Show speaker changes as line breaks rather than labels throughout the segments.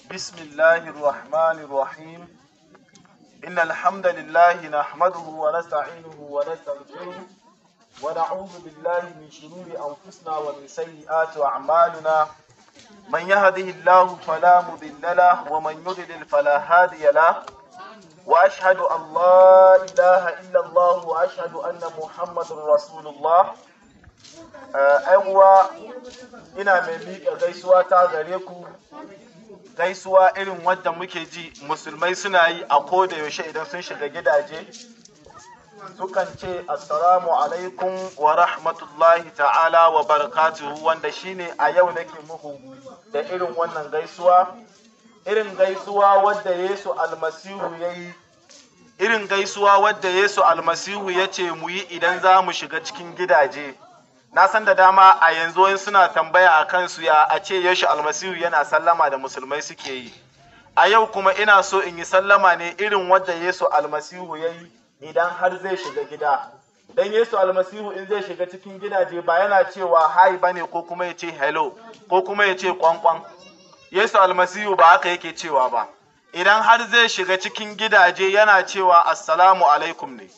بسم الله الرحمن الرحيم إن الحمد لله نحمده ونستعينه ونستغفره ونعوذ بالله من شرور أنفسنا ومن سيئات أعمالنا من يهده الله فلا مضل له ومن يضلل فلا هادي له وأشهد أن لا إله إلا الله وأشهد أن محمد رسول الله ‘yan uwa ina mai miƙa gaisuwa ta gare ku gaisuwa irin wadda muke ji musulmai suna yi a koda yaushe idan sun shiga gidaje sukan ce assalamu alaikum wa rahmatullahi ta'ala wa barakatuhu wanda shine a yau nake muku da irin wannan gaisuwa irin gaisuwa wadda yesu almasihu ya yi irin gaisuwa wadda yesu almasihu ya ce mu yi idan za mu shiga cikin gidaje na san da dama a yanzu wani suna tambaya a kansu ya a ce yashi almasihu yana sallama da musulmai suke yi a yau kuma ina so in yi sallama ne irin wadda yesu almasihu ya yi idan har zai shiga gida dan yesu almasihu in zai shiga cikin gidaje ba yana cewa hai bane ko kuma ya ce hello ko kuma ya ce kwankwan yesu almasihu ba haka yake cewa ba idan har zai shiga cikin gidaje yana cewa assalamu alaikum ne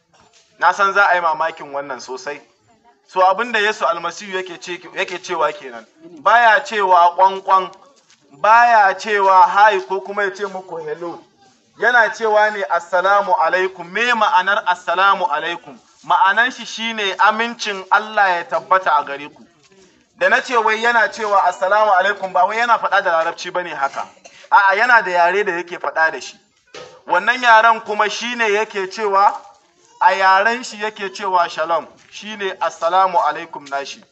na san za a yi mamakin wannan sosai so abin da Yesu almasihu yake cewa kenan baya cewa kwankwan baya cewa hai ko kuma ya ce muku hello yana cewa ne assalamu alaikum me ma'anar assalamu alaikum ma'anan shi shine amincin Allah ya tabbata a gare ku da na ce wai yana cewa assalamu alaikum ba wai yana faɗa da larabci bane haka a'a yana da yare da yake faɗa da shi wannan yaren kuma shine yake cewa a yaren shi yake cewa shalom shine assalamu alaikum nashi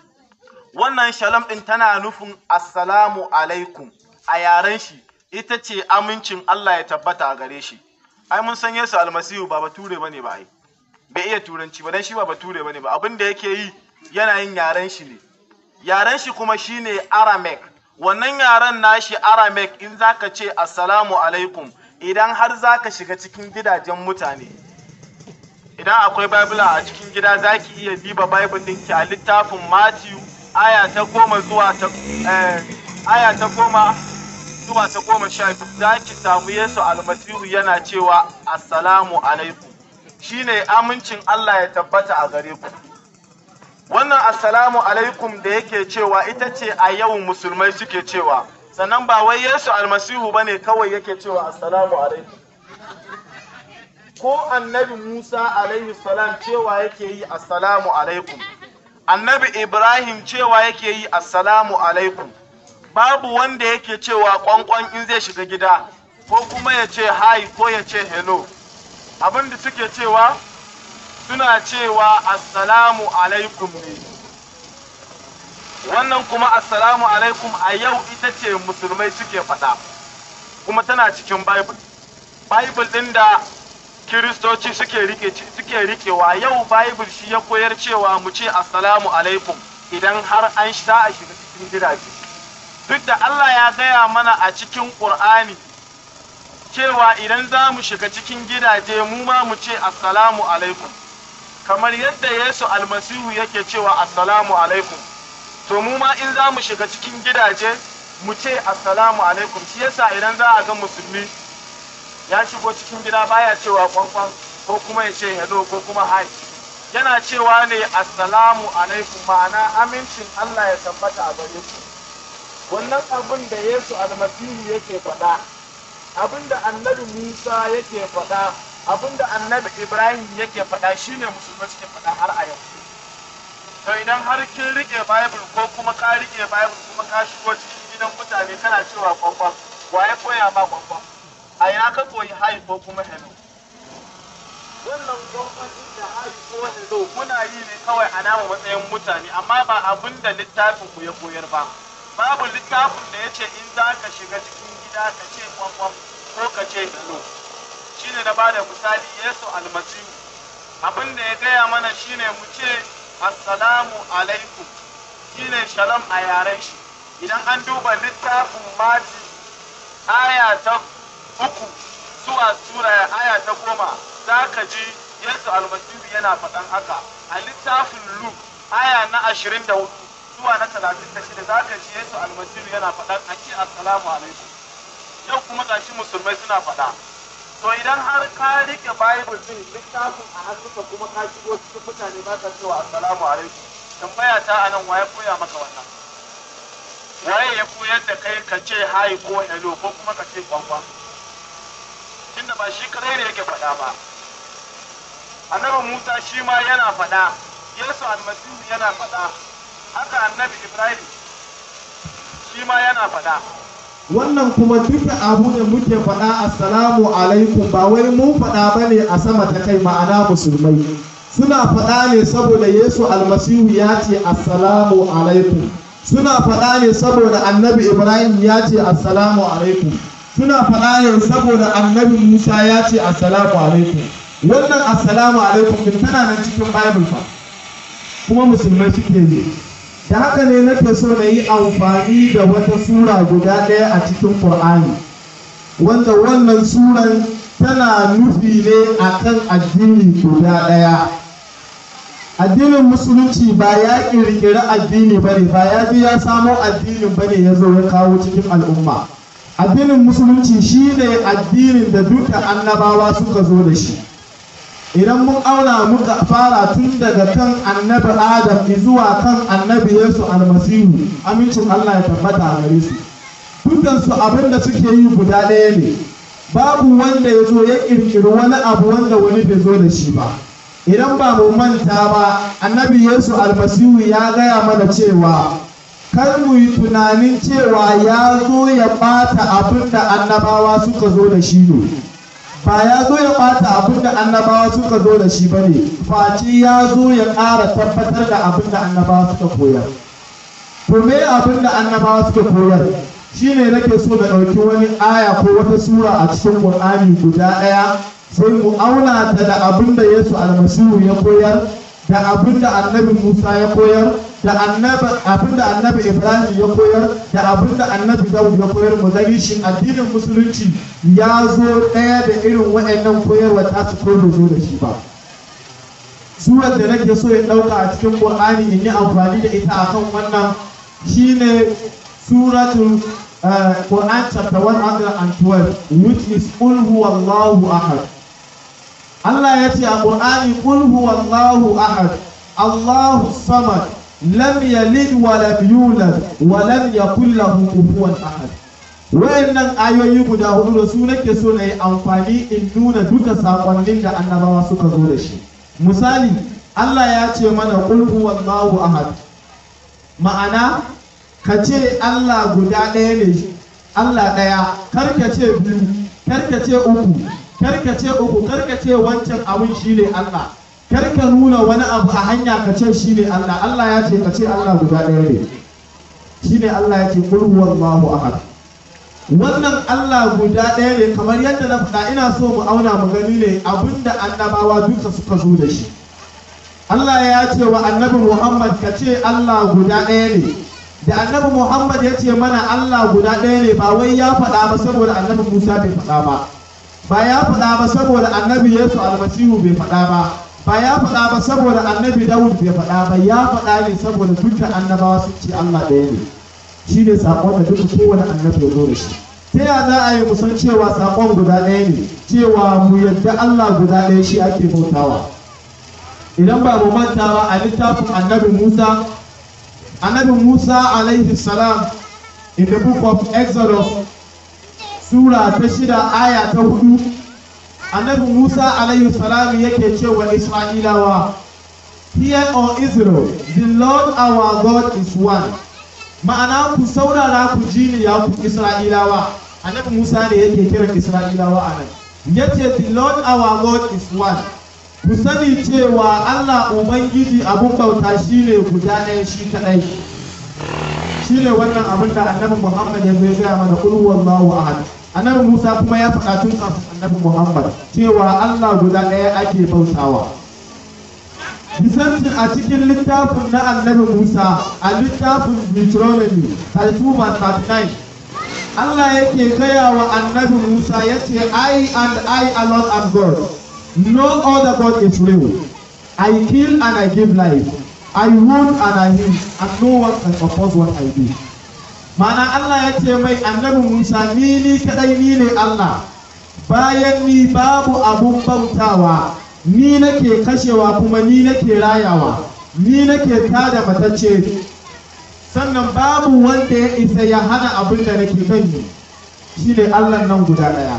wannan shalom din tana nufin assalamu alaikum a yaren shi ita ce amincin Allah ya tabbata a gare shi ai mun san Yesu almasihu ba bature bane ba ai bai iya turanci ba dan shi ba bature bane ba abin da yake yi yana yin yaren shi ne yaren shi kuma shine Aramaic wannan yaren nashi Aramaic in zaka ce assalamu alaikum idan har zaka shiga cikin gidajen mutane idan akwai Bible a cikin gida za ki iya diba Bible ɗinki a littafin Matthew aya ta goma zuwa ta aya ta goma zuwa ta goma sha biyu za ki samu Yesu almasihu yana cewa assalamu alaikum shine amincin Allah ya tabbata a gare ku wannan assalamu alaikum da yake cewa ita ce a yau musulmai suke cewa sannan ba wai Yesu almasihu bane kawai yake cewa assalamu alaikum ko annabi Musa alaihi salam cewa yake yi assalamu alaikum annabi Ibrahim cewa yake yi assalamu alaikum babu wanda yake cewa kwankwan in zai shiga gida ko kuma ya ce hi ko ya ce hello abin da suke cewa suna cewa assalamu alaikum ne wannan kuma assalamu alaikum a yau ita ce musulmai suke faɗa kuma tana cikin bible bible ɗin da kiristoci suke rike suke rikewa yau bible shi ya koyar cewa mu ce assalamu alaikum idan har an sha a shiga cikin gidaje duk da Allah ya gaya mana a cikin Qur'ani cewa idan za mu shiga cikin gidaje mu ma mu ce assalamu alaikum kamar yadda Yesu almasihu yake cewa assalamu alaikum to mu ma in za mu shiga cikin gidaje mu ce assalamu alaikum shi yasa idan za a ga musulmi ya shigo cikin gida baya cewa kwankwan ko kuma ya ce hello ko kuma hi yana cewa ne assalamu alaikum ma'ana amincin Allah ya tabbata a gare ku wannan abin da Yesu almasihu yake faɗa abin da annabi Musa yake faɗa abin da annabi Ibrahim yake faɗa shine musulmai suke faɗa har a yau to idan har kin rike bible ko kuma ka rike bible kuma ka shigo cikin gidan mutane kana cewa kwankwan waye koya ma kwankwan a ina ka koyi hayi ko kuma hello wannan gwamnati da hayi ko hello muna yi ne kawai a nama matsayin mutane amma ba abin da littafin ku ya koyar ba babu littafin da ya ce in za ka shiga cikin gida ka ce kwamfam ko ka ce hello shine na bada misali yesu almasihu abin da ya gaya mana shine mu ce assalamu alaikum shine shalom a yaren shi idan an duba littafin mati aya ta uku zuwa sura aya ta goma za ka ji Yesu almasihu yana faɗan haka a littafin Luke aya na ashirin da hudu zuwa na talatin da shida za ka ji Yesu almasihu yana faɗan a ce assalamu alaikum yau kuma gashi musulmai suna faɗa to idan har ka rike bible din littafin a hannunka kuma ka shigo cikin mutane ba ka cewa assalamu alaikum tambaya ta anan waye koya maka wannan waye ya koyar da kai ka ce hi ko hello ko kuma ka ce kwakwa tunda ba shi kadai ne yake faɗa ba annabi musa shi ma yana faɗa yesu almasihu yana faɗa haka annabi ibrahim shi ma yana faɗa
wannan kuma duka abu da muke faɗa assalamu alaikum ba wai mun faɗa ba ne a sama ta kai ma'ana musulmai suna faɗa ne saboda yesu almasihu ya ce assalamu alaikum suna faɗa ne saboda annabi ibrahim ya ce assalamu alaikum suna faɗa ne saboda annabi musa ya ce assalamu alaikum wannan assalamu alaikum din tana nan cikin bible fa kuma musulmai suke yi da haka ne nake so na yi amfani da wata sura guda ɗaya a cikin Qur'ani wanda wannan suran tana nufi ne akan addini guda ɗaya addinin musulunci ba ya ƙirƙiri addini ba ne ba ya je ya samo addinin ba ne ya zo ya kawo cikin al'umma addinin musulunci shine addinin da duka annabawa suka zo da shi idan mun auna muka fara tun daga kan annabi adam zuwa kan annabi yesu almasihu amincin allah ya tabbata a gare su dukansu abin da suke yi guda ɗaya ne babu wanda ya zo ya ƙirƙiri wani abu wanda wani bai zo da shi ba idan ba mu manta ba annabi yesu almasihu ya gaya mana cewa kar mu yi tunanin cewa ya zo ya ɓata abin da annabawa suka zo da shi ne ba ya zo ya ɓata abin da annabawa suka zo da shi ba ne face ya zo ya ƙara tabbatar da abin da annabawa suka koyar to me abin da annabawa suka koyar shine nake so na ɗauki wani aya ko wata sura a cikin ƙur'ani guda ɗaya sai mu auna ta da abin da yesu almasihu ya koyar da abin da annabi musa ya koyar da annabi abin da annabi ibrahim ya koyar da abin da annabi dawud ya koyar mu gani shin addinin musulunci ya zo ɗaya da irin waɗannan koyarwa ta su ko bai zo da shi ba surar da nake so ya ɗauka a cikin qur'ani in yi amfani da ita akan wannan shine suratul uh, Quran chapter 112 which is Qul huwallahu ahad Allah ya ce a Qur'ani Qul huwallahu ahad Allahu samad lam yalid wa lam yulad wa lam yakul lahu kufuwan ahad wayannan ayoyi guda hudu da su nake so na yi amfani in nuna duka sakonnin da annabawa suka zo da shi misali Allah ya ce mana qul huwallahu ahad ma'ana ka ce Allah guda ɗaya ne Allah ɗaya kar ka ce biyu kar ka ce uku kar ka ce uku kar ka ce wancan abun shi ne Allah kar ka nuna wani abu a hanya ka ce shi ne Allah Allah ya ce ka ce Allah guda ɗaya ne shi ne Allah ya ce qul huwallahu ahad wannan Allah guda ɗaya ne kamar yadda na faɗa ina so mu auna mu gani ne abinda annabawa duka suka zo da shi Allah ya ce wa annabi Muhammad ka ce Allah guda ɗaya ne da annabi Muhammad ya ce mana Allah guda ɗaya ne ba wai ya faɗa ba saboda annabi Musa bai faɗa ba ba ya faɗa ba saboda annabi Yesu almasihu bai faɗa ba ba ya faɗa ba saboda annabi Dawud bai faɗa ba ya faɗa ne saboda dukkan annabawa sun ce Allah ɗaya ne shi ne saƙon da duka kowane annabi ya zo da shi ta ya za a yi mu san cewa saƙon guda ɗaya ne cewa mu yadda Allah guda ɗaya shi ake bautawa idan ba mu manta ba a littafin annabi Musa annabi Musa alaihi salam in the book of Exodus sura ta shida aya ta hudu annabi Musa alaihi salam yake cewa Isra'ilawa Hear O Israel, the Lord our God is one. Ma'ana ku saurara ku ji ni ya ku Isra'ilawa. Annabi Musa ne yake kiran Isra'ilawa a nan. Yace the Lord our God is one. ku sani cewa Allah Ubangiji abun bauta shi ne guda ɗaya shi kaɗai shi ne wannan abin da annabi Muhammad ya zai gaya mana kul wallahu ahad annabi Musa kuma ya faɗa tun kafin annabi Muhammad cewa Allah guda ɗaya ake bautawa Bisanci a cikin littafin na annabi Musa a littafin Deuteronomy 32 Allah yake gaya wa annabi Musa ya ce I and I alone am God No other God is real. I kill and I give life. I wound and I heal, and no one can oppose what I do. ma'ana Allah ya ce mai annabi Musa ni ni kadai ni ne Allah bayan ni babu abun bautawa ni nake kashewa kuma ni nake rayawa ni nake tada matacce sannan babu wanda ya isa ya hana abin da nake kan yi shi ne Allah nan guda ɗaya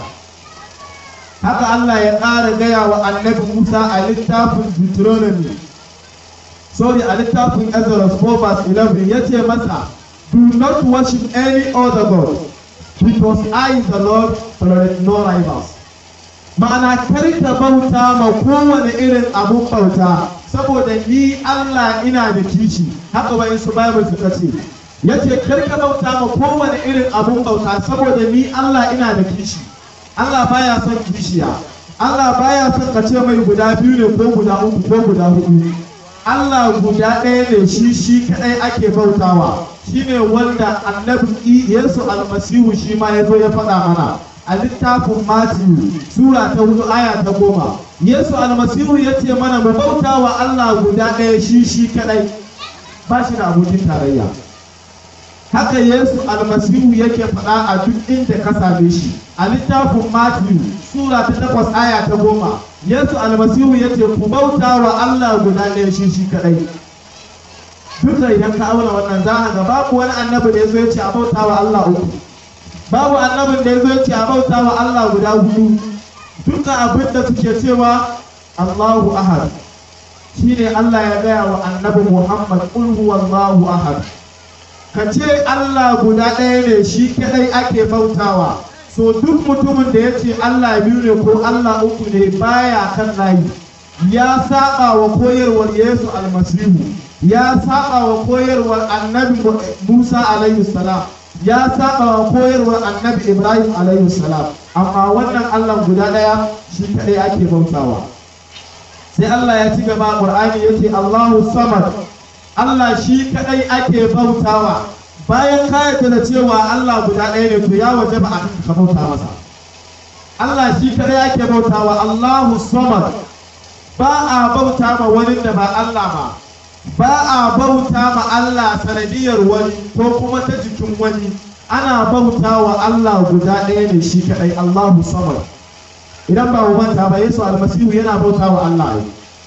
haka Allah ya ƙara gaya wa annabi Musa a littafin Deuteronomy sorry a littafin Exodus 4 verse 11 ya ce masa do not worship any other god because I the Lord tolerate no rivals ma'ana kar ka bauta ma kowane irin abun bauta saboda ni Allah ina da kishi haka bayan su Bible suka ce yace kar ka bauta ma kowane irin abun bauta saboda ni Allah ina da kishi Allah baya son kishiya Allah baya son ka ce mai guda biyu ne ko guda uku ko guda hudu Allah guda ɗaya ne shi shi kaɗai ake bautawa shine wanda annabi Yesu almasihu shi ma ya zo ya faɗa mana a littafin Matthew sura ta hudu aya ta goma Yesu almasihu ya ce mana mu bauta wa Allah guda ɗaya shi shi kaɗai ba shi da abokin tarayya haka Yesu almasihu yake faɗa a duk inda ka same shi a littafin Matthew sura ta takwas aya ta goma Yesu almasihu ya ce ku bauta wa Allah guda ɗaya shi shi kaɗai duka idan ka auna wannan za a ga babu wani annabi da ya zo ya ce a bauta wa Allah uku babu annabin da ya zo ya ce a bauta wa Allah guda hudu duka abin da suke cewa Allahu ahad shine Allah ya gaya wa annabi Muhammad qul huwallahu ahad ka ce Allah guda ɗaya ne shi kadai ake bautawa so duk mutumin da ya ce Allah biyu ne ko Allah uku ne baya kan layi ya saba wa koyarwar Yesu almasihu ya saba wa koyarwar annabi Musa alaihi salam ya saba wa koyarwar annabi Ibrahim alaihi salam amma wannan Allah guda ɗaya shi kadai ake bautawa sai Allah ya ci gaba Qur'ani yace Allahu samad Allah shi kadai ake bautawa bayan ka yarda da cewa Allah guda ɗaya ne to ya waje ba a ka bauta masa Allah shi kadai ake bautawa Allahu samad ba a bauta ma wani da ba Allah ba ba a bauta ma Allah sanadiyar wani ko kuma ta jikin wani ana bauta wa Allah guda ɗaya ne shi kadai Allahu samad idan ba mu manta ba Yesu almasihu yana bauta wa Allah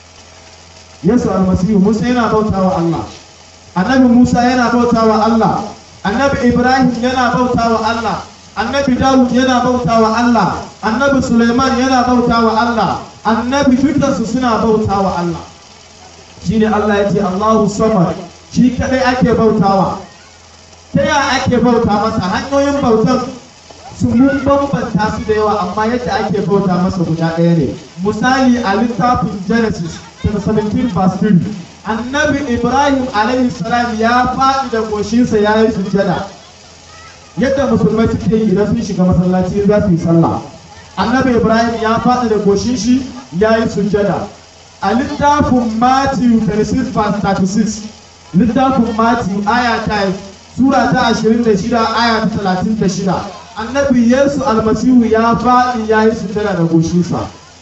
Yesu almasihu Musa yana bauta wa Allah annabi Musa yana bauta wa Allah annabi Ibrahim yana bauta wa Allah annabi Dawud yana bauta wa Allah annabi Suleiman yana bauta wa Allah annabi dukansu suna bauta wa Allah shine Allah ya ce Allahu samad shi kadai ake bautawa ta ya ake bauta masa hanyoyin bautan su mun bambanta su da yawa amma yadda ake bauta masa guda ɗaya ne misali a littafin Genesis 17 verse 3 annabi ibrahim alaihi salam ya faɗi da goshinsa ya yi sujjada yadda musulmai suke yi idan sun shiga masallaci za su yi sallah annabi ibrahim ya faɗi da goshin shi ya yi sujjada a littafin matthew 36 verse 36 littafin matthew aya ta sura ta 26 aya ta 36 annabi yesu almasihu ya faɗi ya yi sujjada da goshinsa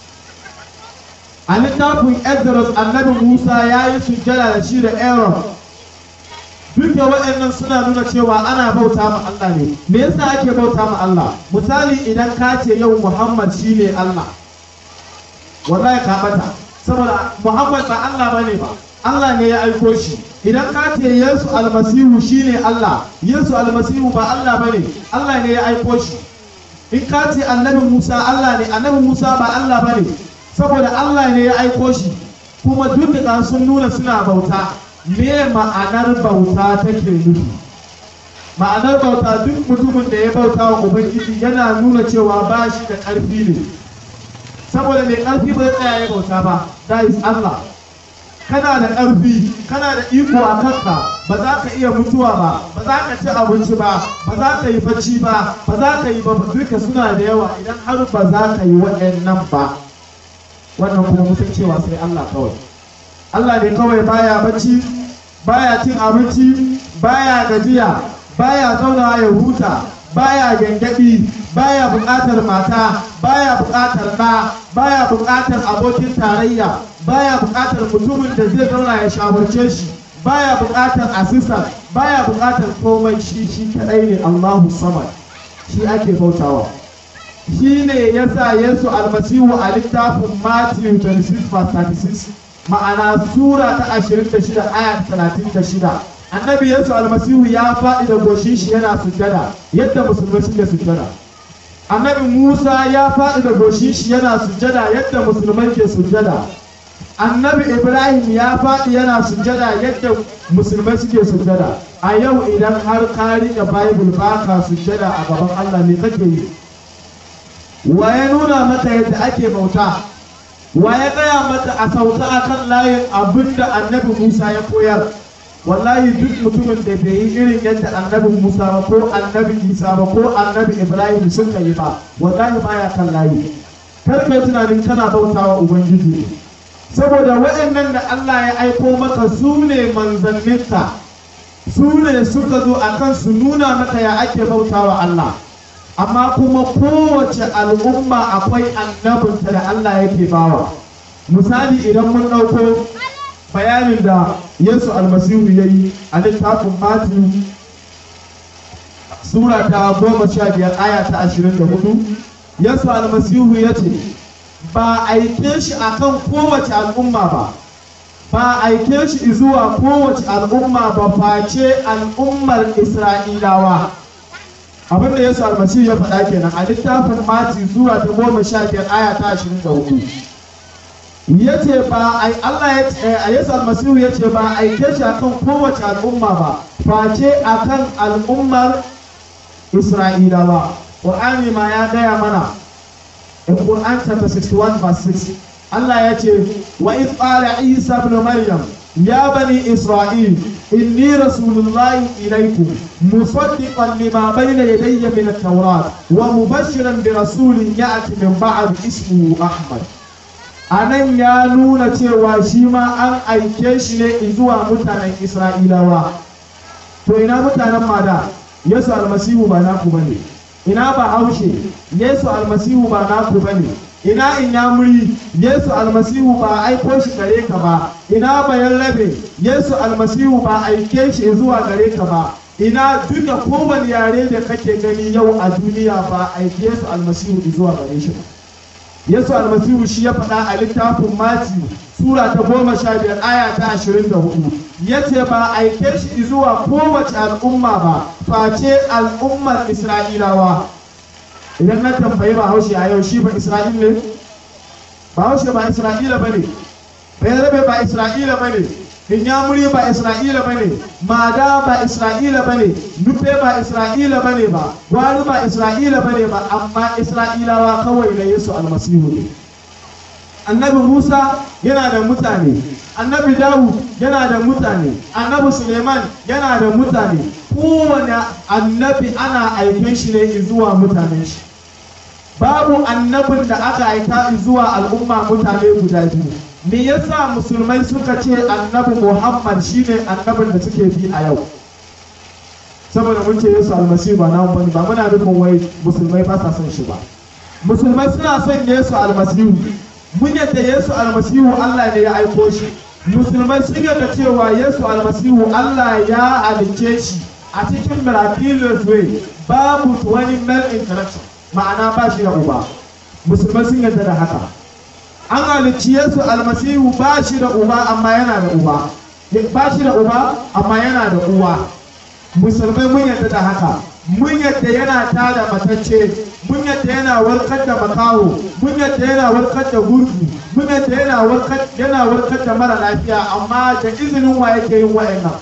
a littafin Exodus annabi Musa ya yi sujjada da shi da Aaron duka waɗannan suna nuna cewa ana bauta ma Allah ne me yasa ake bauta ma Allah misali idan ka ce yau Muhammad shine Allah wallahi ka bata saboda Muhammad ba Allah bane ba Allah ne ya aiko shi idan ka ce Yesu almasihu shine Allah Yesu almasihu ba Allah bane Allah ne ya aiko shi in ka ce annabi Musa Allah ne annabi Musa ba Allah bane saboda Allah ne ya aiko shi kuma duk da sun nuna suna bauta me ma'anar bauta take nufi ma'anar bauta duk mutumin da ya bauta wa ubangiji yana nuna cewa ba shi da ƙarfi ne saboda mai ƙarfi ba zai tsaya ya bauta ba that is Allah kana da ƙarfi kana da iko a kanka ba za ka iya mutuwa ba ba za ka ci abinci ba ba za ka yi bacci ba ba za ka yi ba duka suna da yawa idan har ba za ka yi waɗannan ba wannan kuma mutum cewa sai Allah kawai Allah ne kawai baya bacci baya cin abinci baya gajiya baya zaunawa ya huta baya gyangyaɗi baya buƙatar mata baya buƙatar ɗa baya buƙatar abokin tarayya baya buƙatar mutumin da zai zauna ya shawarce shi baya buƙatar assistant baya buƙatar komai shi shi kadai ne Allahu samad shi ake bautawa shi ne ya sa Yesu almasihu a littafin Matthew 26 36 ma'ana sura ta 26 aya 36 annabi Yesu almasihu ya faɗi da goshin shi yana sujjada yadda musulmai suke sujjada annabi Musa ya faɗi da goshin shi yana sujjada yadda musulmai ke sujjada annabi Ibrahim ya faɗi yana sujjada yadda musulmai suke sujjada a yau idan har ka riƙe Bible baka sujjada a gaban Allah ne kake yi wa ya nuna mata yadda ake bauta wa ya gaya mata a sauka a kan layin abin da annabi musa ya koyar wallahi duk mutumin da bai yi irin yadda annabi musa ba ko annabi isa ba ko annabi ibrahim suka yi ba wallahi baya kan layi kar kai tunanin kana bautawa ubangiji saboda waɗannan da allah ya aiko maka su ne manzanninka su ne suka zo akan su nuna maka ya ake bautawa allah amma kuma kowace al'umma akwai annabinta da Allah yake bawa misali idan mun ɗauko bayanin da Yesu almasihu ya yi a littafin Matiyu sura ta goma sha biyar aya ta ashirin da hudu Yesu almasihu ya ce ba aike shi akan kowace al'umma ba ba aike shi zuwa kowace al'umma ba face al'ummar Isra'ilawa abin da yesu almasihu ya faɗa kenan a littafin mati zuwa ta goma sha biyar aya ta ashirin da hudu ya ce ba ai Allah ya ce a yesu almasihu ya ce ba aike shi akan kowace al'umma ba face akan al'ummar isra'ilawa qur'ani ma ya gaya mana in qur'an chapter 61 verse 6 Allah ya ce wa iz qala isa ibn maryam ya bani isra'il إني رسول الله إليكم مصدقا لما بين يدي من التوراة ومبشرا برسول يأتي من بعد اسمه أحمد anan ya nuna cewa shi ma an aike shi ne zuwa mutanen isra'ilawa to ina mutanen mada yesu almasihu ba naku bane ina ba haushe yesu almasihu ba naku bane ina in ya muri yesu almasihu ba aiko shi gare ka ba ina bayan rabe yesu almasihu ba aike shi zuwa gare ka ba ina duka kowane yare da kake gani yau a duniya ba aike yesu almasihu zuwa gare shi ba yesu almasihu shi ya faɗa a littafin mati sura ta goma sha biyar aya ta ashirin da hudu ya ce ba aike shi zuwa kowace al'umma ba face al'ummar isra'ilawa idan na tambayi ba haushe a yau shi ba isra'il ne ba haushe ba isra'ila ba ne bayarabe ba isra'ila ba ne inyamuri ba isra'ila ba ne mada ba isra'ila ba ne nufe ba isra'ila ba ne ba gwari ba isra'ila ba ne ba amma isra'ilawa kawai na yesu almasihu ne annabi musa yana da mutane annabi dawud yana da mutane annabi suleiman yana da mutane kowane annabi ana aikin shi ne zuwa mutanen shi babu annabin da aka aika zuwa al'umma mutane guda biyu me yasa musulmai suka ce annabi muhammad shine annabin da suke bi a yau saboda mun ce yesu almasihu ba namu bane ba muna nufin wai musulmai ba sa son shi ba musulmai suna son yesu almasihu mun yadda yesu almasihu allah ne ya aiko shi musulmai sun yadda cewa yesu almasihu allah ya halicce shi a cikin miraculous way babu wani male interaction ma'ana ba shi da uba musulmai sun yadda da haka an halicci yesu almasihu ba shi da uba amma yana da uba ba shi da uba amma yana da uwa musulmai mun yadda da haka mun yadda yana tada matacce mun yadda yana warkar da makaho mun yadda yana warkar da gurgu mun yadda yana warkar yana warkar da mara lafiya amma da izinin wa yake yin wa'annan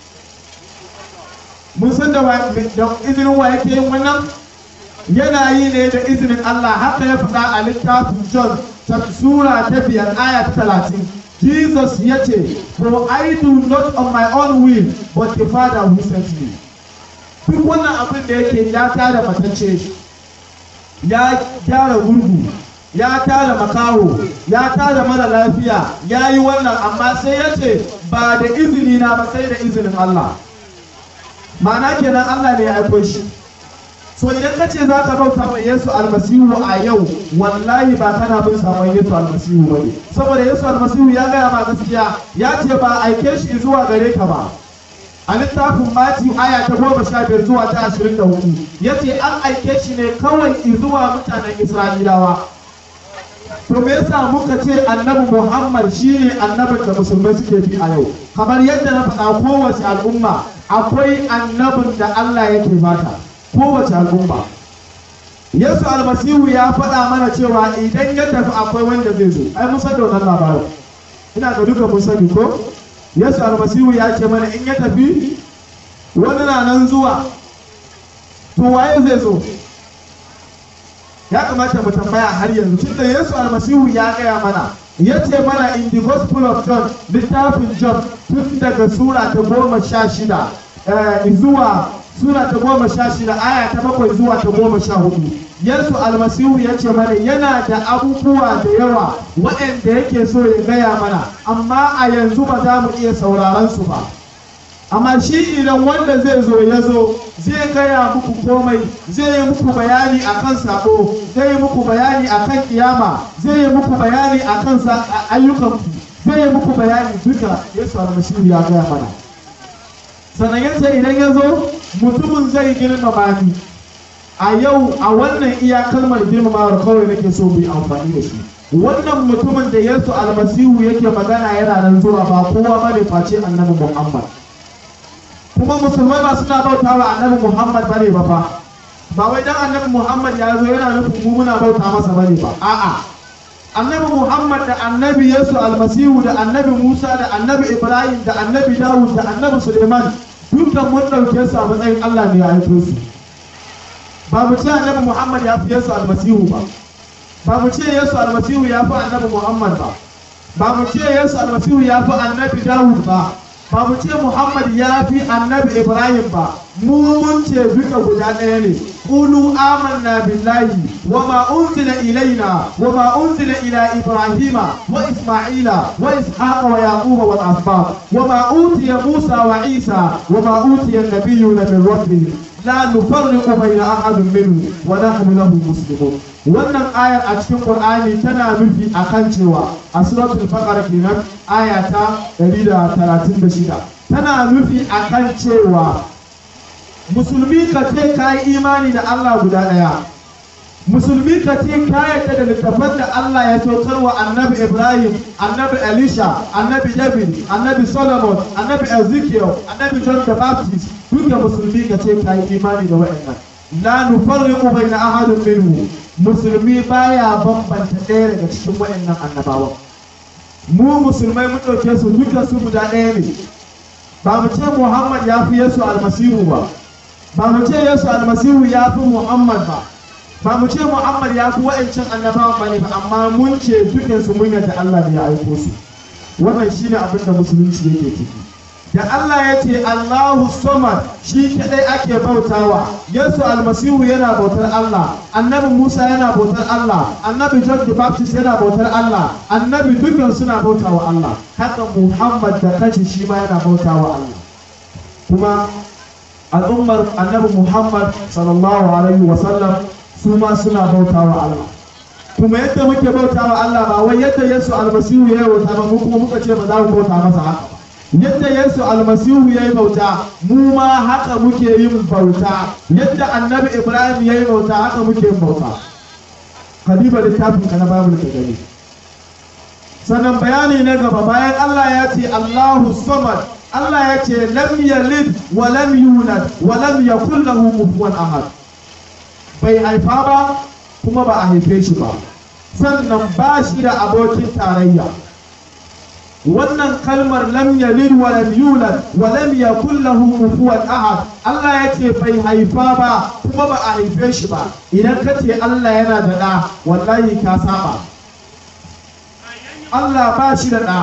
mun san da izinin wa yake yin wannan yana yi ne da izinin Allah haka ya faɗa a littafin John sura ta biyar aya ta talatin Jesus ya ce for I do not on my own will but the Father who sent me duk wannan abin da yake ya tada matacce ya gyara gurgu ya tada makaho ya tada mara lafiya ya yi wannan amma sai ya ce ba da izini na ba sai da izinin Allah ma'ana kenan Allah ne ya aiko shi so idan ka ce za ka bauta wa Yesu almasihu a yau wallahi ba kana bin sabon Yesu almasihu ba ne saboda Yesu almasihu ya gaya ma gaskiya ya ce ba aike shi zuwa gare ka ba a littafin Matiyu aya ta goma sha biyar zuwa ta ashirin da hudu ya ce an aike shi ne kawai zuwa mutanen Isra'ilawa. To me yasa muka ce annabi Muhammad shine annabin da musulmai suke bi a yau kamar yadda na faɗa kowace al'umma akwai annabin da Allah yake bata kowace al'umma. Yesu almasihu ya faɗa mana cewa idan ya tafi akwai wanda zai zo ai mun san da wannan labarin ina ga duka mun sani ko Yesu almasihu ya ce mana in ya tafi wani na nan zuwa to waye zai zo ya kamata mu tambaya har yanzu tunda Yesu almasihu ya gaya mana ya ce mana in the gospel of John littafin John tun daga sura ta goma sha shida eh, zuwa sura ta goma sha shida aya ta bakwai zuwa ta goma sha hudu Yesu almasihu ya ce mana yana da abubuwa da yawa waɗanda yake so ya gaya mana amma a yanzu ba za mu iya sauraron su ba amma shi idan wanda zai zo ya zo zai gaya muku komai zai yi muku bayani akan sako zai yi muku bayani akan kiyama zai yi muku bayani akan ayyukanku zai yi muku bayani duka Yesu almasihu ya gaya mana sannan ya ce idan ya zo mutumin zai girmama ni a yau a wannan iya kalmar girmamawar kawai nake so mu yi amfani da shi wannan mutumin da yesu almasihu yake magana yana nan zuwa ba kowa bane face annabi muhammad kuma musulmai ba suna bauta wa annabi muhammad bane ba fa ba wai dan annabi muhammad ya zo yana nufin mu muna bauta masa bane ba a'a annabi muhammad da annabi yesu almasihu da annabi musa da annabi ibrahim da annabi dawud da annabi suleiman dukkan mun ɗauke su a matsayin allah ne ya aiko su ba mu ce annabi muhammad ya fi yesu almasihu ba ba mu ce yesu almasihu ya fi annabi muhammad ba ba mu ce yesu almasihu ya fi annabi dawud ba ba mu ce muhammad ya fi annabi ibrahim ba mu mun ce duka guda ɗaya ne qulu amanna billahi wa ma unzila ilaina wa ma unzila ila ibrahima wa isma'ila wa ishaqa wa yaquba wal asbab wa ma utiya musa wa isa wa ma utiya an-nabiyyuna min rabbihim la nufarriqu bayna ahadin minhu wa nahnu lahu muslimun wannan ayar a cikin qur'ani tana nufi akan cewa a suratul baqara kenan aya ta 136 tana nufi akan cewa musulmi ka ce ka yi imani da Allah guda ɗaya musulmi ka ce ka yarda da littafan da Allah ya saukar wa annabi Ibrahim annabi Elisha annabi David annabi Solomon annabi Ezekiel annabi John the Baptist duka musulmi ka ce ka yi imani da waɗannan la nufarriqu baina ahadin minhu musulmi baya bambanta ɗaya daga cikin waɗannan annabawan mu musulmai mun ɗauke su duka su guda ɗaya ne ba mu ce Muhammad ya fi Yesu almasihu ba ba mu ce Yesu almasihu ya fi Muhammad ba ba mu ce Muhammad ya fi wa'ancan annabawan ba ne ba amma mun ce dukansu mun yadda Allah ne ya aiko su wannan shine abin da musulunci yake ciki da Allah ya ce Allahu Samad shi kadai ake bautawa Yesu almasihu yana bautar Allah annabi Musa yana bautar Allah annabi John the Baptist yana bautar Allah annabi dukkan suna bautawa Allah haka Muhammad da kanshi shi ma yana bautawa Allah kuma al'ummar annabi Muhammad sallallahu alaihi wa sallam su ma suna bautawa Allah kuma yadda muke bautawa Allah ba wai yadda Yesu almasihu ya yi bauta ba mu kuma muka ce ba za mu bauta masa haka ba yadda Yesu almasihu ya yi bauta mu ma haka muke yin bauta yadda annabi Ibrahim ya yi bauta haka muke yin bauta kadiba littafin ka na babu ka gani sannan bayani na gaba bayan Allah ya ce Allahu samad Allah ya ce lam yalid wa lam yulad wa lam yakul lahu kufuwan ahad bai haifa ba kuma ba a haife shi ba sannan ba shi da abokin tarayya wannan kalmar lam yalid wa lam yulad wa lam yakul lahu kufuwan ahad Allah ya ce bai haifa ba kuma ba a haife shi ba idan ka ce Allah yana da ɗa wallahi ka saba Allah ba shi da ɗa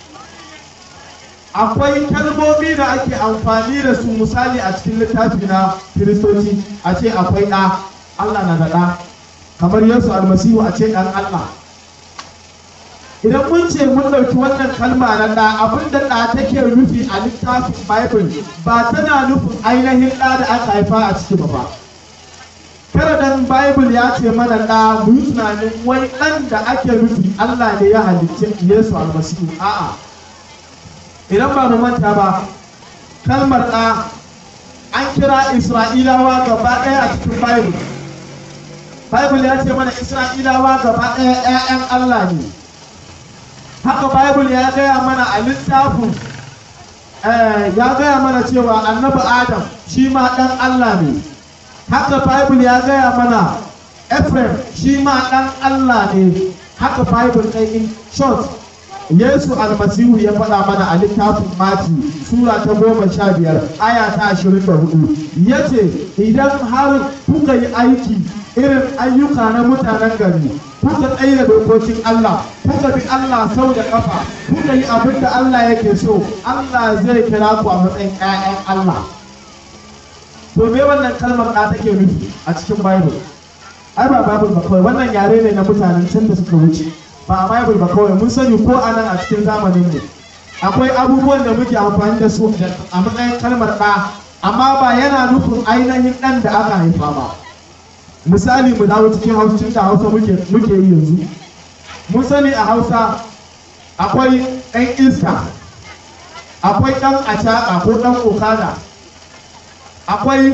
akwai kalmomi da ake amfani da su misali a cikin littafi na kiristoci a ce akwai ɗa Allah na da ɗa kamar Yesu almasihu a ce ɗan Allah idan mun ce mun ɗauki wannan kalma na ɗa abin da ɗa take nufi a littafin bible ba tana nufin ainihin ɗa da aka haifa a ciki ba ba kada dan bible ya ce mana ɗa mu yi tunanin wai ɗan da ake nufi allah ne ya halicce yesu almasihu a'a idan ba mu manta ba kalmar ɗa an kira isra'ilawa gaba ɗaya a cikin bible bible ya ce mana isra'ilawa gaba ɗaya 'ya'yan allah ne haka bible ya gaya mana a littafin ya gaya mana cewa annabi adam shi ma ɗan allah ne haka bible ya gaya mana ephraim shi ma ɗan allah ne haka bible ɗai in short yesu almasihu ya faɗa mana a littafin mati sura ta goma sha biyar aya ta ashirin da hudu ya ce idan har kuka yi aiki irin ayyuka na mutanen gari kuka tsaye da dokokin Allah kuka bi Allah sau da kafa kuka yi abin da Allah yake so Allah zai kira ku a matsayin 'ya'yan Allah to me wannan kalmar da take nufi a cikin Bible ai ba Bible ba kawai wannan yare ne na mutanen can da suka wuce ba a Bible ba kawai mun sani ko a nan a cikin zamanin ne akwai abubuwan da muke amfani da su a matsayin kalmar ɗa amma ba yana nufin ainihin ɗan da aka haifa ba misali mu dawo cikin hausacin da hausa muke muke yi yanzu mun sani a hausa akwai ɗan iska akwai ɗan acaɓa ko ɗan okada akwai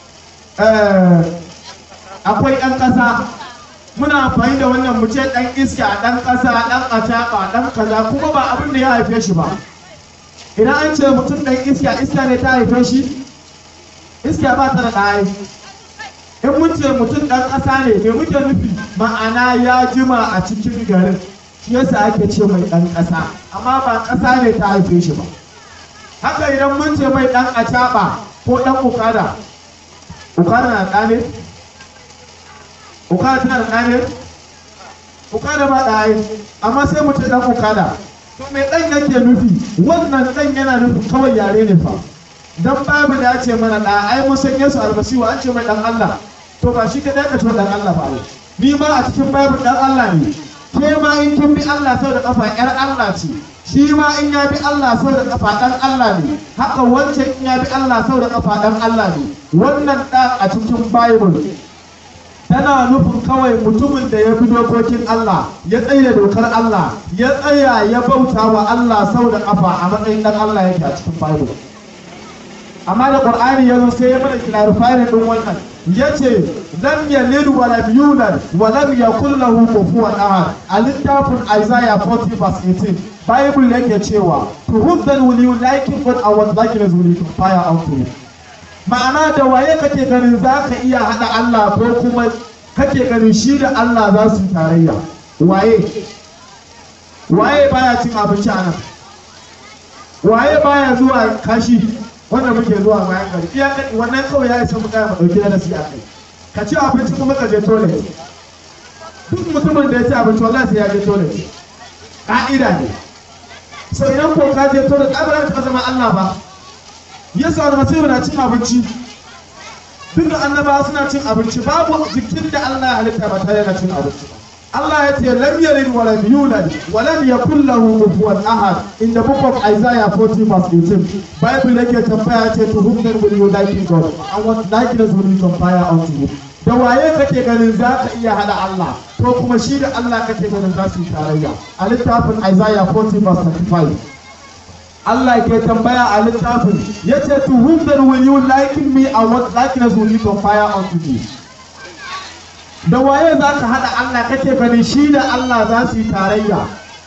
akwai ɗan ƙasa muna amfani da wannan mu ce ɗan iska ɗan ƙasa ɗan acaɓa ɗan kaza kuma ba abin da ya haife shi ba idan an ce mutum ɗan iska iska ne ta haife shi iska ba ta da ɗaya in mun ce mutum ɗan ƙasa ne me muke nufi ma'ana ya jima a cikin garin shi yasa ake ce mai ɗan ƙasa amma ba ƙasa ne ta haife shi ba haka idan mun ce mai ɗan acaɓa ko ɗan ukada ukada na ɗa ne ukada tana da ɗa ne ukada ba ɗa ne amma sai mu ce ɗan ukada to me ɗan yake nufi wannan ɗan yana nufin kawai yare ne fa dan babu da ya ce mana da ai mun san Yesu almasihu an ce mai dan Allah to ba shi ka da to dan Allah ba ni ma a cikin babu dan Allah ne ke ma in kin bi Allah sau da kafa yar Allah ce shi ma in ya bi Allah sau da kafa dan Allah ne haka wancan in ya bi Allah sau da kafa dan Allah ne wannan dan a cikin Bible tana nufin kawai mutumin da ya bi dokokin Allah ya tsaye dokar Allah ya tsaya ya bauta wa Allah sau da kafa a matsayin dan Allah yake a cikin Bible amma da qur'ani yazo sai ya mana clarifying din wannan yace lam yalid wa lam yulad wa lam yakul lahu kufuwan ahad a littafin Isaiah 40 verse 18 Bible yake cewa to whom then will you liken God and what likeness will you compare unto him ma'ana da waye kake ganin za ka iya haɗa Allah ko kuma kake ganin shi da Allah za su tarayya waye waye baya cin abinci a nan waye baya zuwa kashi wanda muke zuwa bayan gari iya kai wannan kawai ya isa mu kaya mu dauki darasi a kai ka ci abinci kuma ka je toilet duk mutumin da ya ci abinci wallahi sai ya je toilet ka'ida ne so idan ko ka je toilet ai ba za ka zama Allah ba Yesu almasihu na cin abinci duk da annabawa suna cin abinci babu jikin da Allah ya halitta ba tare da cin abinci ba Allah ya ce lam yalid wa lam yulad wa lam yakul lahu kufuwan ahad in the book of Isaiah 40 verse 18 Bible yake tambaya ce to whom then will you liken God and what likeness will you compare unto him da waye kake ganin za ka iya hada Allah ko kuma shi da Allah kake ganin za su yi tarayya a littafin Isaiah 40 verse 35 Allah ke tambaya a littafin ya ce to whom then will you liken me and what likeness will you compare unto me da waye za ka haɗa Allah kake ganin shi da Allah za su yi tarayya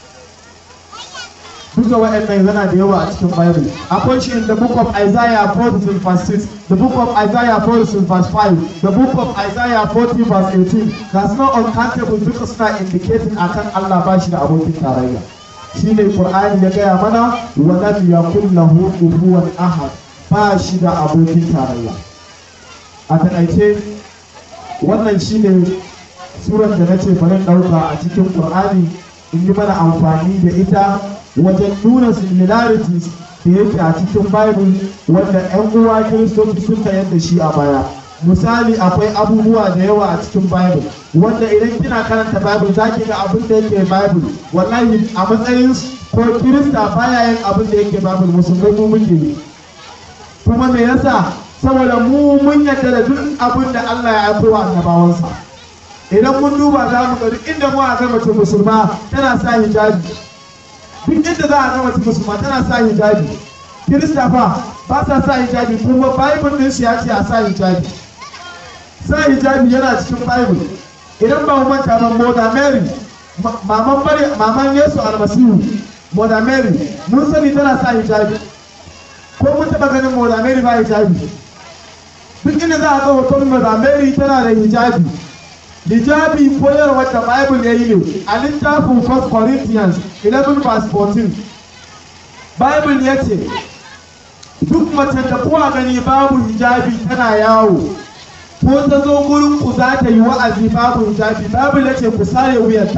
duka waɗannan yana da yawa a cikin Bible akwai shi in the book of Isaiah 40 verse 6 the book of Isaiah 40 verse 5 the book of Isaiah 40 verse 18 that's not uncountable duka suna indicating akan Allah ba shi da abokin tarayya shine Qur'ani ya gaya mana wa lam yakul lahu kufuwan ahad ba shi da abokin tarayya a taƙaice wannan shine surar da na ce bari ɗauka a cikin Qur'ani in yi mana amfani da ita wajen nuna similarities da yake a cikin Bible wanda 'yan uwa Kiristoci sun yadda shi a baya. Misali akwai abubuwa da yawa a cikin Bible wanda idan kina karanta Bible za ki ga abin da yake Bible wallahi a matsayin ko Kirista baya yin abin da yake Bible musulmai mu muke yi. Kuma me yasa saboda mu mun yadda da duk abin da Allah ya aiko wa annabawansa. Idan mun duba za mu ga duk inda mu a ga mace musulma tana sa hijabi duk inda za a ga mace musulma tana sa hijabi kirista fa ba sa sa hijabi kuma bible din su ya ce a sa hijabi sa hijabi yana cikin bible idan ba mu manta ba moda mary ma- maman mari maman yesu almasihu moda mary mun sani tana sa hijabi ko mun taba ganin moda mary ba hijabi duk inda za a ga hoton moda mary tana da hijabi hijabi koyarwar da bible ya yi ne a littafin 1 corinthians 11 verse 14 bible ya ce duk mace da kuwa gani babu hijabi tana yawo ko ta zo gurin ku za ta yi wa'azi babu hijabi bible ya ce ku sare wuyarta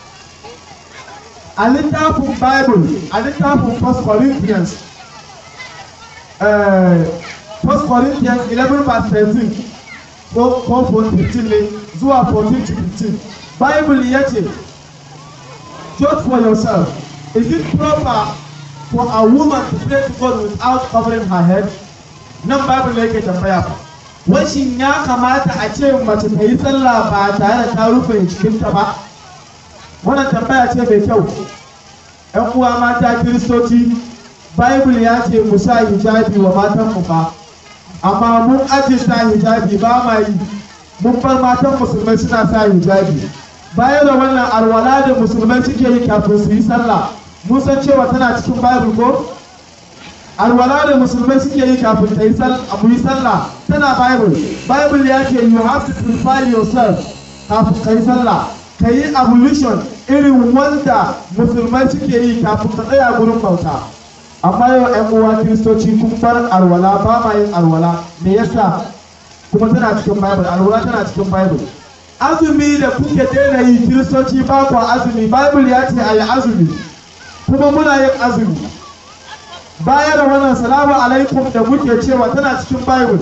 a littafin bible a littafin 1 corinthians eh, 1 corinthians 11 verse 13 ko ko 15 ne zuwa 14 to 15 bible ya ce judge for yourself is it proper for a woman to pray to God without covering her head nan bible ne yake tambaya fa wai shin ya kamata a ce mace ta yi sallah ba tare da ta rufe jikinta ba wannan tambaya ce mai kyau ‘yan uwa mata kiristoci bible ya ce mu sa hijabi wa matanmu ba amma mun aje sa hijabi ba ma yi mun bar matan musulmai suna sa hijabi bayan da wannan alwala da musulmai suke yi kafin su yi sallah mun san cewa tana cikin bible ko alwala da musulmai suke yi kafin ta yi sallah mu yi sallah tana bible bible ya ce you have to purify yourself kafin ka yi sallah ka yi ablution irin wanda musulmai suke yi kafin ka tsaya gurin bauta amma yau yan uwa kiristoci kun bar alwala ba ma yin alwala me yasa kuma tana cikin bible alwala tana cikin bible azumi da kuke daina yi kiristoci ba ku azumi bible ya ce a yi azumi kuma muna yin azumi baya da wannan salamu alaikum da muke cewa tana cikin bible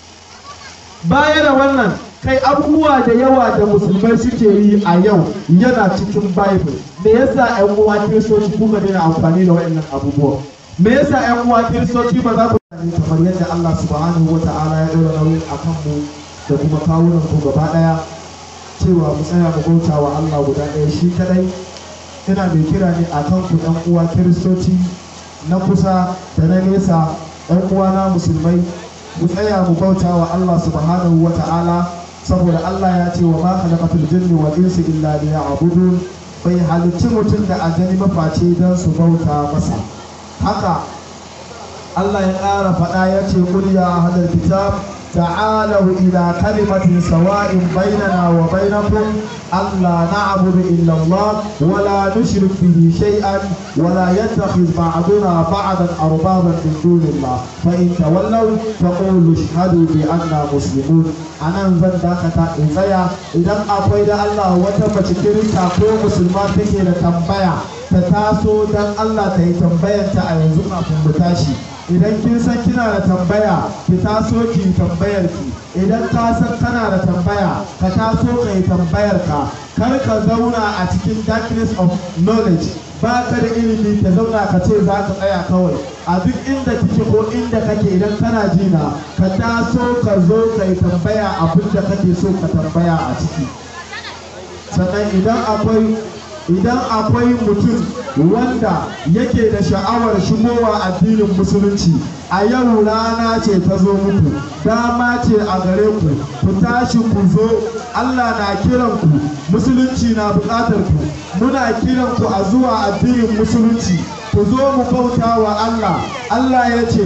baya da wannan kai abubuwa da yawa da musulmai suke yi a yau yana cikin bible me yasa yan uwa kiristoci kuka daina amfani da waɗannan abubuwa me yasa yan uwa kiristoci ba za ku yi kamar yadda Allah subhanahu wa ta'ala ya ɗora nauyi a kanmu da kuma kawunan ku gaba ɗaya cewa mu tsaya mu bauta wa Allah guda ɗaya shi kadai ina mai kira ne a kan ku ɗan uwa kiristoci na kusa da na nesa ɗan uwa na musulmai mu tsaya mu bauta wa Allah subhanahu wa ta'ala saboda Allah ya ce wa ma khalaqatul jinni wal insi illa liya'budun bai halicci mutum da aljani mafaci don su bauta masa haka Allah ya ƙara faɗa ya ce qul ya ahlal kitab تعالوا إلى كلمة سواء بيننا وبينكم ألا نعبد إلا الله ولا نشرك به شيئا ولا يتخذ بعضنا بعضا أربابا من دون الله فإن تولوا فقولوا اشهدوا بأننا مسلمون أنا زن داكتا إزايا إذا أقوي الله وتم تكريتا كو مسلمان تكي لتنبيا تتاسو دان الله تهي تنبيا تأيزو ما فنبتاشي idan kin san kina da tambaya ki taso ki tambayar ki idan ka san kana da tambaya ka taso ka yi tambayar ka kar ka zauna a cikin darkness of knowledge ba ka da ilimi ka zauna ka ce za ka tsaya kawai a duk inda kike ko inda kake idan kana jina ka taso ka zo ka yi tambaya abin da kake so ka tambaya a ciki sannan idan akwai idan akwai mutum wanda yake da sha'awar shigowa addinin musulunci a yau rana ce ta zo muku dama ce a gare ku ku tashi ku zo Allah na kiran ku musulunci na buƙatar ku muna kiran ku a zuwa addinin musulunci ku zo mu bauta wa Allah Allah ya ce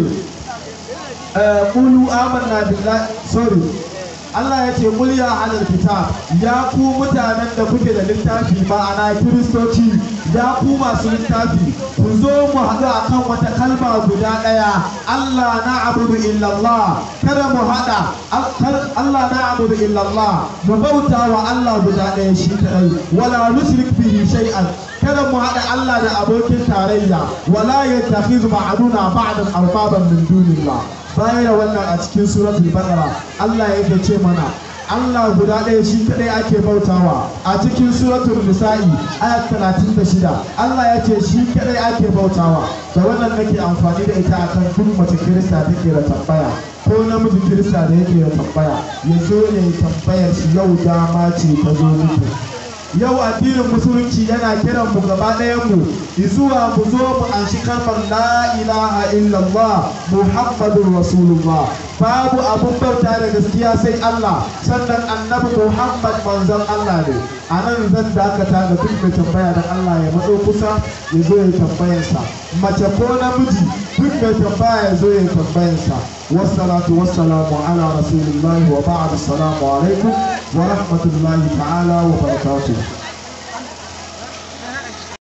ƙulu amanna billahi sorry Allah ya ce kul ya alal kitab ya ku mutanen da kuke da littafi ma'ana kiristoci ya ku masu littafi ku zo mu haɗu akan wata kalma guda ɗaya Allah na abudu illallah kada mu haɗa Allah na abudu illallah mu bauta wa Allah guda ɗaya shi kaɗai wala nushrik bihi shay'an kada mu haɗa Allah da abokin tarayya wala yattakhizu ba'duna ba'dan arbaban min dunillah bayan wannan a cikin suratul baqara Allah yake ce mana Allah guda ɗaya shi kaɗai ake bautawa a cikin suratul nisa'i ayat 36 Allah ya ce shi kaɗai ake bautawa da wannan nake amfani da ita akan duk mace kirista take da tambaya ko namiji kirista da yake da tambaya ya zo ne tambayar shi yau dama ce ta zo muku yau addinin musulunci yana kiran mu gaba ɗayan mu zuwa mu zo mu anshi kalmar la ilaha illallah muhammadur rasulullah babu abun bauta da gaskiya sai Allah sannan annabi muhammad manzon Allah ne a nan zan dakata ga duk mai tambaya da Allah ya matso kusa ya zo ya tambayansa mace ko namiji duk mai tambaya ya zo ya tambayansa wassalatu wassalamu ala rasulillahi wa ba'd assalamu alaikum wa rahmatullahi ta'ala wa barakatuh